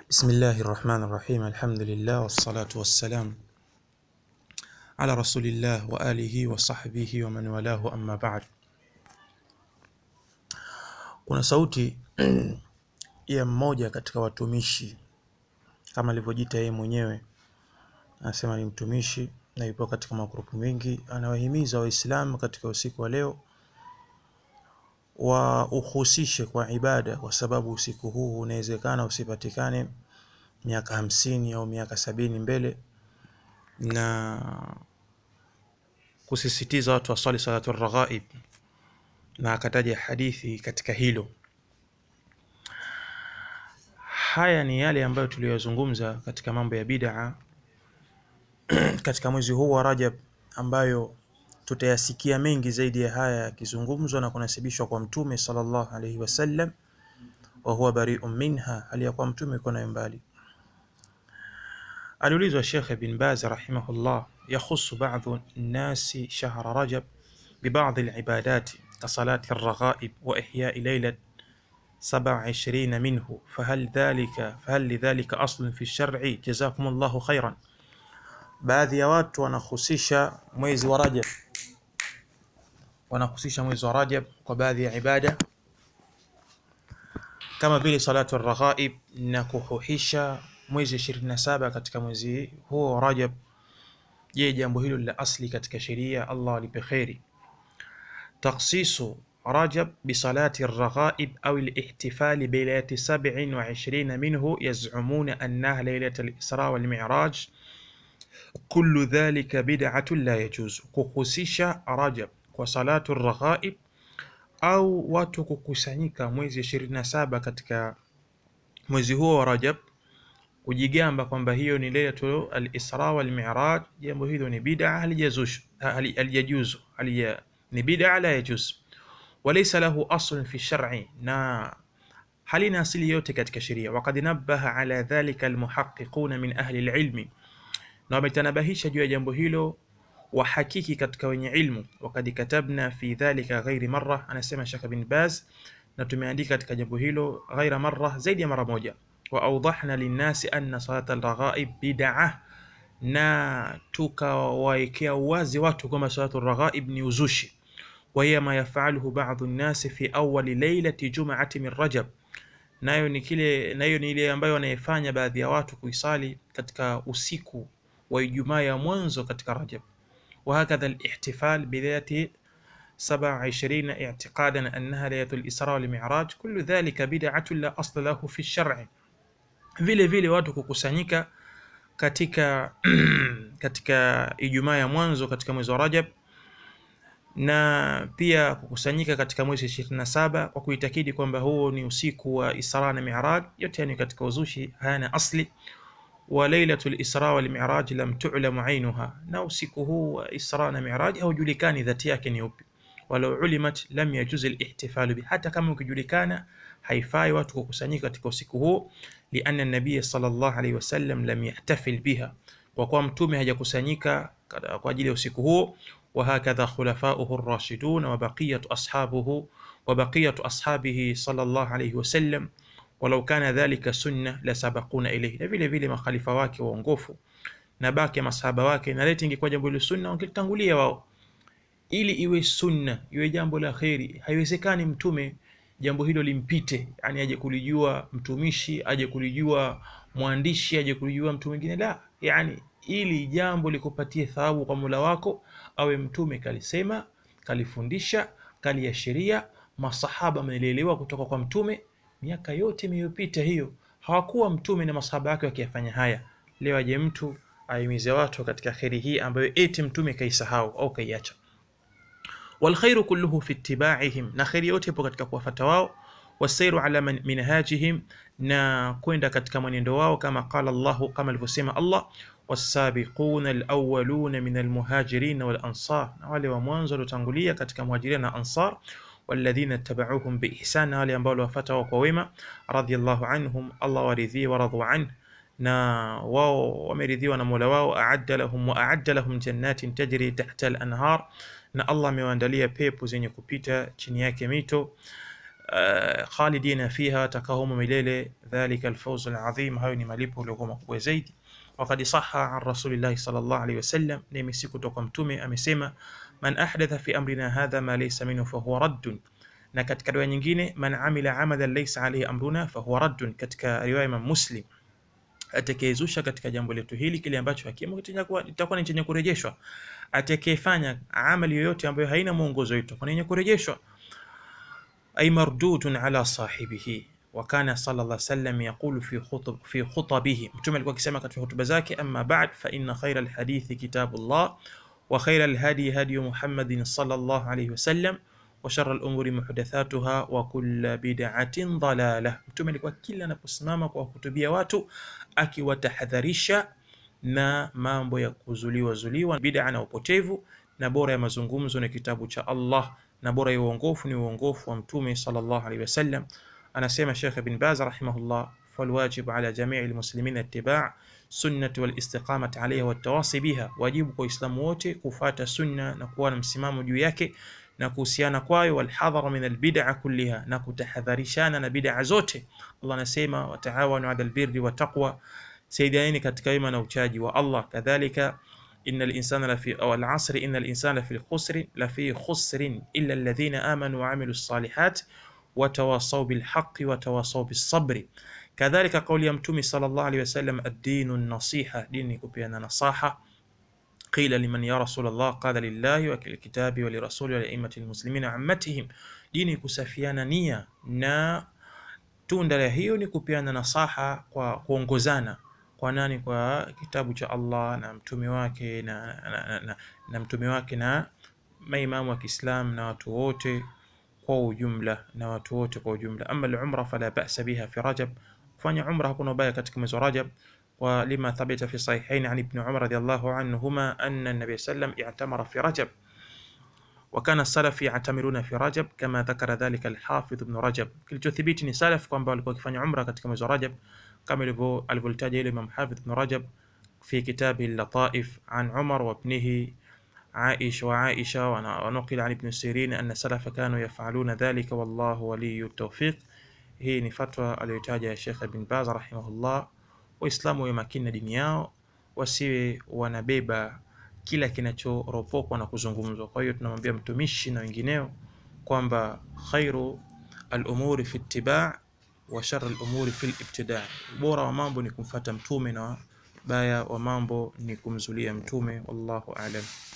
بسم الله الرحمن الرحيم الحمد لله والصلاة والسلام على رسول الله وآله وصحbihi ومن والاه أما بعد kuna sauti ya mmoja katika watumishi kama alivyojiita yeye mwenyewe anasema ni mtumishi na yupo katika magrupu mengi anawahimiza waislamu katika usiku wa leo wauhusishe kwa ibada kwa sababu usiku huu unawezekana usipatikane miaka hamsini au miaka sabini mbele na kusisitiza watu waswali salatu raghaib na akataja hadithi katika hilo haya ni yale ambayo tuliyozungumza katika mambo ya bid'a katika mwezi huu wa Rajab ambayo tutayasikia mengi zaidi ya haya yakizungumzwa na kunasibishwa kwa mtume sallallahu alaihi wasallam wa huwa bari'un minha hali ya kuwa mtume yuko nayo mbali aliulizwa Sheikh bin Baz rahimahullah yakhusu ba'dhu nasi shahra Rajab ببعض العبادات كصلاة الرغائب وإحياء ليلة 27 منه فهل ذلك فهل لذلك أصل في الشرع جزاكم الله خيرا baadhi ya watu wanahusisha mwezi wa Rajab wanahusisha mwezi wa Rajab kwa baadhi ya ibada kama vile salatu raghaib na kuhuhisha mwezi 27 katika mwezi huo wa Rajab je jambo hilo la asli katika sheria Allah alipe kheri تخصيص رجب بصلاة الرغائب أو الاحتفال بليلة سبع وعشرين منه يزعمون أنها ليلة الإسراء والمعراج كل ذلك بدعة لا يجوز kuhusisha Rajab kwa salatu raghaib au watu kukusanyika mwezi 27 katika mwezi huo wa Rajab kujigamba kwamba hiyo ni lailatul al-Isra wal Mi'raj, jambo hilo ni bid'a halijazush halijajuzu halija ni bid'a la yajuz walaysa lahu aslun fi shar'i na halina asili yote katika sheria waqad nabbaha ala dhalika almuhaqqiquna min ahli alilmi na wametanabahisha juu ya jambo hilo wahakiki katika wenye ilmu wakad katabna fi dhalika ghairi marra anasema Sheikh bin Baz na tumeandika katika jambo hilo ghaira marra zaidi ya mara moja wa awdahna linnasi anna salata alraghaib bid'ah na tukawaekea uwazi watu kwamba salatu raghaib ni uzushi وهي ما يفعله بعض الناس في أول ليلة جمعة من رجب nayo ni kile nayo ni ile ambayo wanayefanya baadhi ya watu kuisali katika usiku wa Ijumaa ya mwanzo katika Rajab وهكذا الاحتفال بذات 27 اعتقادا أنها ليلة الإسراء والمعراج كل ذلك بدعة لا أصل له في الشرع vile vile watu kukusanyika katika katika Ijumaa ya mwanzo katika mwezi wa Rajab na pia kukusanyika katika mwezi 27 kwa kuitakidi kwamba huo ni usiku wa Isra na Mi'raj, yote yani katika uzushi hayana asli. Wa lailatul Isra wal Mi'raj lam tu'lam ainuha, na usiku huu wa Isra na Mi'raj haujulikani dhati yake ni upi. Walau ulimat lam yajuz al-ihtifalu bi, hata kama ukijulikana haifai watu kukusanyika katika usiku huo, lianna nabiy sallallahu alayhi wasallam lam yahtafil biha, kwa kuwa mtume hajakusanyika kwa ajili ya usiku huo وهكذا خلفاؤه الراشدون وبقية أصحابه وبقية أصحابه صلى الله عليه وسلم ولو كان ذلك سنة لسبقونا إليه na vile vile makhalifa wake waongofu na baki masahaba wake na leti ingekuwa jambo la sunna wangetangulia wao ili iwe sunna iwe jambo la kheri haiwezekani mtume jambo hilo limpite yani aje kulijua mtumishi aje kulijua mwandishi aje kulijua mtu mwingine la yani ili jambo likupatie thawabu kwa Mola wako awe mtume kalisema kalifundisha kaliashiria masahaba wamelielewa kutoka kwa mtume miaka yote iliyopita hiyo hawakuwa mtume na masahaba wake wakiyafanya haya leo aje mtu aimize watu katika kheri hii ambayo eti mtume kaisahau au kaiacha والخير كله في اتباعهم na kheri yote ipo katika kuwafuata wao wasairu ala minhajihim na kwenda katika mwenendo wao kama qala Allahu kama alivyosema Allah والسابقون الأولون من المهاجرين والأنصار wale wa mwanzo waliotangulia katika muhajirin na ansar والذين اتبعوهم بإحسان wale ambao waliwafuata wao kwa wema radiyallahu anhum Allah waridhie waradhu anhu na wao wameridhiwa na Mola wao aadda lahum wa aadda lahum jannatin tajri tahta al-anhar na Allah amewaandalia pepo zenye kupita chini yake mito uh, khalidina fiha, watakaa humo milele. Dhalika alfawzu alazim, hayo ni malipo yaliyokuwa makubwa zaidi. Wakad saha an rasulillahi sallallahu alayhi wasallam, na imesi kutoka Mtume amesema, man ahdatha fi amrina hadha ma laysa minhu fahuwa raddun na katika riwaya nyingine man amila amalan laysa alayhi amruna fahuwa raddun. Katika riwaya Imam Muslim, atakayezusha katika jambo letu hili kile ambacho hakimo itakuwa ni chenye kurejeshwa. Atakayefanya amali yoyote ambayo haina mwongozo wetu itakuwa ni yenye kurejeshwa. Ay mardudun ala sahibihi. Wa kana sallallahu alayhi wasallam yaqulu fi khutub fi khutabihi, Mtume alikuwa akisema katika hutuba zake, amma ba'd fa inna khayra alhadithi kitabullah wa khayra alhadi hadi Muhammadin sallallahu alayhi wasallam wa sharra al-umuri muhdathatuha wa kullu bid'atin dalalah. Mtume alikuwa kila anaposimama kwa kuhutubia watu akiwatahadharisha na mambo ya kuzuliwa zuliwa bid'a na upotevu, na bora ya mazungumzo na kitabu cha Allah, na bora ya uongofu ni uongofu wa Mtume sallallahu alaihi wasallam. Anasema Sheikh Ibn Baz rahimahullah, falwajib ala jamii almuslimin ittiba' sunnati wal istiqamati alayha wat tawasi biha, wajibu kwa Waislamu wote kufata sunna na kuwa na msimamo juu yake na kuhusiana kwayo, walhadhara min albid'a kulliha, na kutahadharishana na bid'a zote. Allah anasema wataawanu ala albirri wa taqwa, saidianeni katika wema na uchaji wa Allah. Kadhalika innal insana lafi aw al-asri innal insana lafi khusri lafi khusrin illa alladhina amanu wa amilu salihat wa tawasaw bil haqqi wa tawasaw bis sabri. Kadhalika kauli ya Mtume sallallahu alayhi wasallam, ad-dinu an-nasiha, dini kupeana nasaha Qila liman ya Rasulullah qala lillahi wa lilkitabi wa lirasuli wa liaimati lmuslimina wa ammatihim, dini kusafiana nia na tunda la hiyo ni kupeana nasaha kwa kuongozana kwa nani? Kwa kitabu cha Allah na mtume wake na, na, na, na, na mtume wake na maimamu wa Kiislam na watu wote kwa ujumla na watu wote kwa ujumla. Ama al-umra fala ba'sa biha fi Rajab, kufanya umra hakuna ubaya katika mwezi wa Rajab ولما ثبت في الصحيحين عن ابن عمر رضي الله عنهما أن النبي صلى الله عليه وسلم اعتمر في رجب وكان السلف يعتمرون في رجب كما ذكر ذلك الحافظ ابن رجب kilichothibiti ni salaf kwamba walikuwa wakifanya umra katika mwezi wa Rajab kama alivyotaja ile Imam Hafidh ibn Rajab في كتابه اللطائف عن عمر وابنه عائشة وعائشة ونقل عن ابن سيرين أن السلف كانوا يفعلون ذلك والله ولي التوفيق hii ni fatwa aliyotaja Sheikh Ibn Baz rahimahullah Waislamu wawe makini na dini yao, wasiwe wanabeba kila kinachoropokwa na kuzungumzwa. Kwa hiyo tunamwambia mtumishi na wengineo kwamba khairu al-umuri fi ittiba' wa sharru al-umuri fi al-ibtida', bora wa mambo ni kumfata mtume na baya wa mambo ni kumzulia mtume. Wallahu a'lam.